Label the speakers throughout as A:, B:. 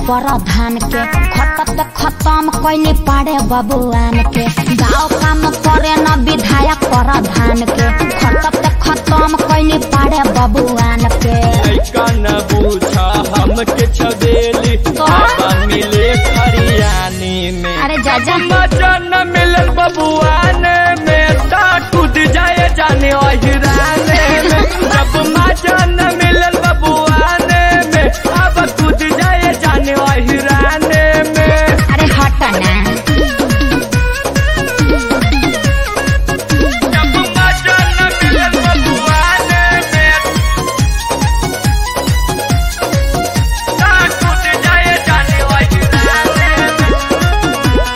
A: प्रधान के खटत खत्म कैले पाड़े बबुआन के गाँव काम करे न विधायक प्रधान के खटत खत्म कैले पाड़े बबुआन के
B: लइका न बूझा हमके छबेली बाबा मिले खरियानी में
A: अरे जा जा
B: मजा न मिलल बबुआने में ता टूट जाए जाने अहिराने में जब मजा न मिलल बबुआने में अब टूट जाए जाने अहिराने में
A: अरे हट ना
B: जब मजा न मिलल बबुआने में ता टूट जाए जाने अहिराने में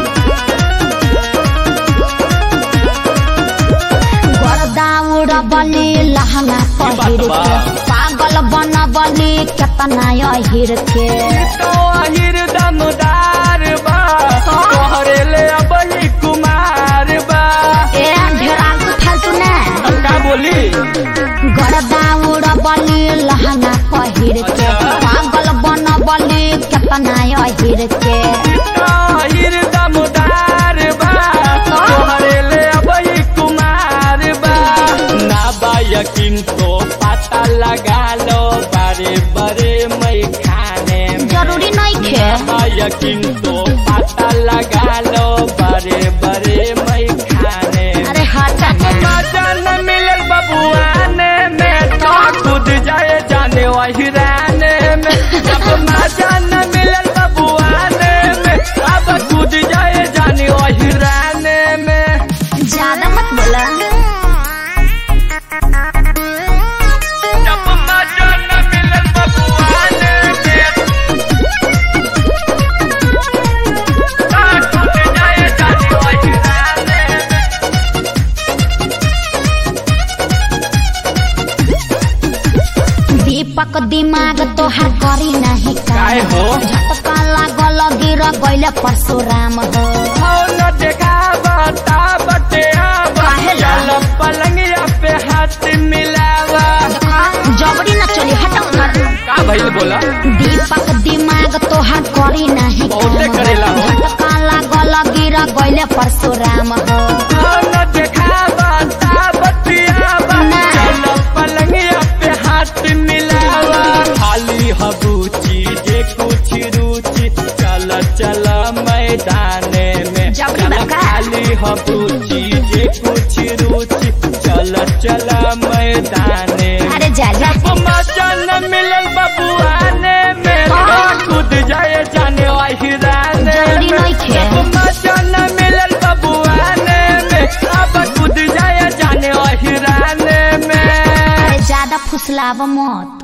A: गर्दा उड़बली लहंगा पहिर
B: बा?
A: के पागल बनबली केतना अहिर के
B: तो अहिर दमदार बा तोहरे ले अबही कुमार बा
A: ए ढेरा फालतू ना
B: अब का बोली
A: गर्दा उड़बली लहंगा पहिर के
B: अच्छा।
A: पागल बनबली केतना अहिर के
B: तो अहिर दमदार बा तोहरे ले अबही कुमार बा ना बा यकीन तो पता लगा लो बड़े बड़े मैं खाने में
A: जरूरी नहीं खे
B: ना यकीन तो पता लगा लो बड़े बड़े मैं खाने में
A: अरे हट ना
B: मजा न मिलल बबुआने में तो खुद जाए जाने वहिराने में जब मजा न मिलल बबुआने में अब खुद जाए जाने वहिराने में
A: ज्यादा मत बोला
B: जब मजा न मिलल बबुआने में तो खुद जाए जाने वहिराने में
A: दीपक दिमाग तोहार करी नहीं
B: काहे हो?
A: झटका लागल गिर गइल परशुराम हो
B: हो न देखा बता बटे आवा
A: काहे ला?
B: चल पलंगिया पे हाथ मिलावा
A: जबरी न चली हटो कर
B: का भइल बोला
A: दीपक दिमाग तोहार करी नहीं
B: बहुते करेला हो।
A: झटका लागल गिर गइल परशुराम हो
B: हो न देखा बता बटे आवा
A: ना।
B: चल पलंगिया पे हाथ मिलावा खाली हबूची जे कुछ रुचि चल चल मैदाने में
A: जबरी
B: चल
A: बका।
B: खाली हबूची जे कुछ रुचि चल चल मैदाने में
A: अरे जा जा
B: मजा न मिलल बबुआने में
A: हाँ।
B: कूद जाए जाने वाहिराने
A: जल्दी नहीं खे।
B: मजा न मिलल बबुआने में अब कूद जाए जाने वाहिराने में
A: अरे ज्यादा फुसलाव मत